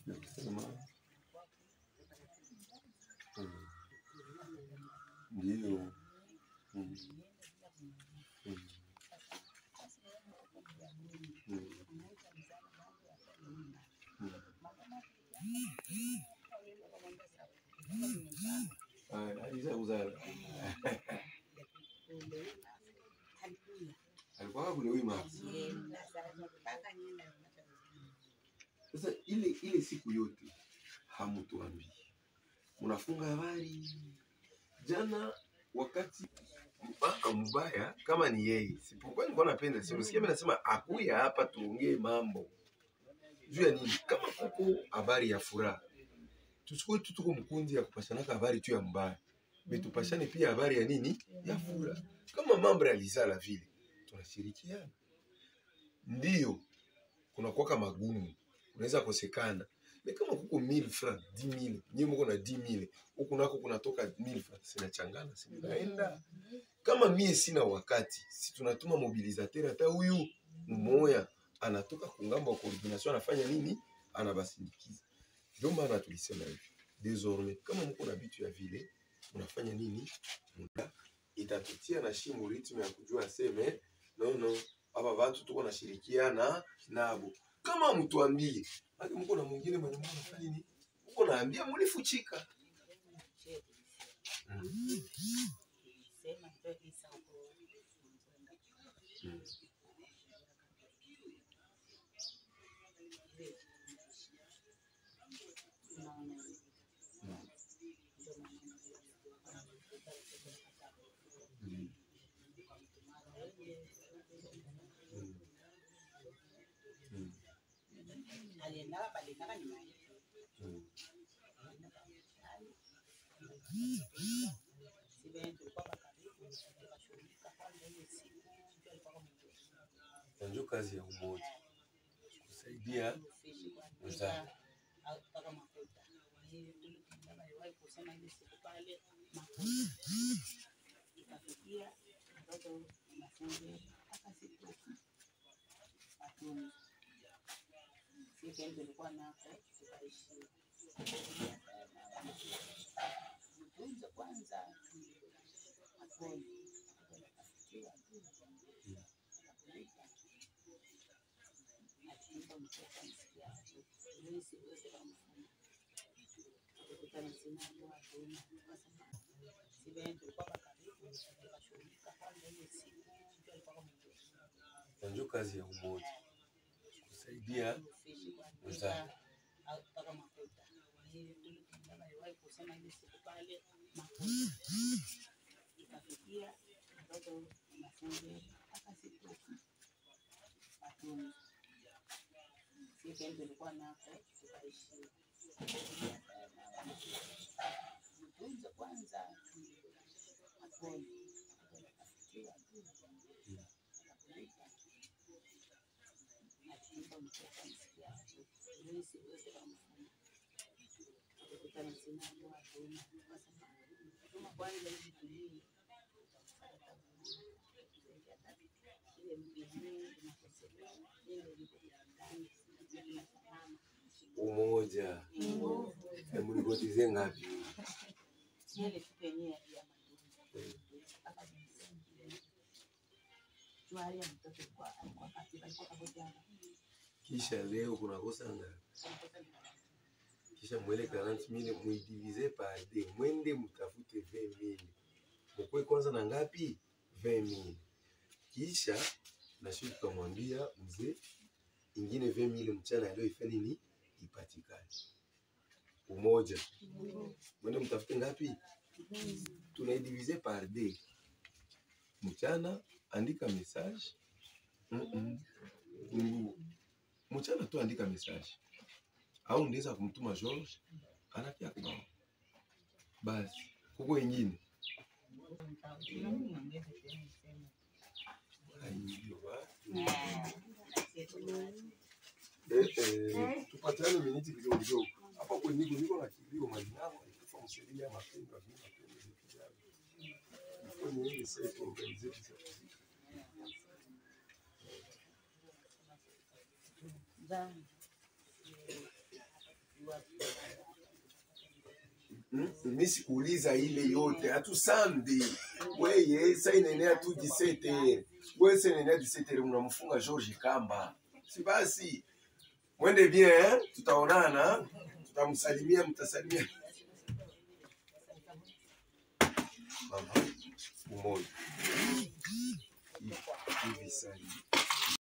Nikusema mm, ndio mm, mm, mm, mm. Ah, Aliza kuzala alikuwa kule wima. Sasa ile ile siku yote hamutuambii, mnafunga habari. Jana wakati mpaka mbaya kama ni yeye, sipokuwa nilikuwa napenda sio, sikia mimi nasema akuya hapa tuongee mambo juu ya nini, kama kuko habari ya furaha tuchukue tu tuko mkundi ya kupashanaka habari tu ya mbaya, betupashane pia habari ya nini ya furaha. Kama mambo yalizala vile tunashirikiana, ndio kunakuwaka magumu, unaweza kosekana me kama kuko 1000 francs 10000 nyinyi mko na 10000 huku nako kunatoka 1000 francs, sinachangana sinaenda. Kama mie sina wakati, si tunatuma mobilisateur, hata huyu mmoya anatoka kungambo wa coordination, anafanya nini? Anabasindikiza. Ndio maana tulisema hivi désormais, kama mko na vitu ya vile unafanya nini, Muna- itatutia na shimu ritme ya kujua seme no no, hapa watu tuko nashirikiana nabo. Kama mtuambie hadi mko na mwingine mwenye mko nafanya nini, mko naambia mulifuchika mm. Mm. Mm. Mm. Mm. Mm. Na ndio kazi ya umoja kusaidia wenzako. Na ndio kazi ya umoja kusaidia wenzako. Umoja na mlivotize ngapi? Kisha leo kunakosa ngapi? Kisha mwele 40000 muidivize par deux, mwende mtafute 20000 mukwe kwanza na ngapi? 20000 kisha na sisi tukamwambia mzee, ingine 20000 mchana leo ifanye nini? Ipatikane. Umoja, mwende mtafute ngapi? Tunaidivize par deux. Mchana andika message mm -mm. Mungu. Mchana tu andika message au ndeza kumtuma George anakia kwa basi, kuko ingine Aiyo, basi. Eh, eh, tupatiane miniti kidogo kidogo hapa kwa niko niko na kilio majinao alikufa msaidia mapendo ya mapendo ya kijana kwa nini sasa tuorganize kisa Hmm? Mi sikuuliza ile yote, hatusambi weye sa inaenea tu 17 weye sa inaenea 17 mnamfunga George Kamba, si basi mwende bien eh? Tutaonana, tutamsalimia, mtasalimia mama umoja hivi hivi sasa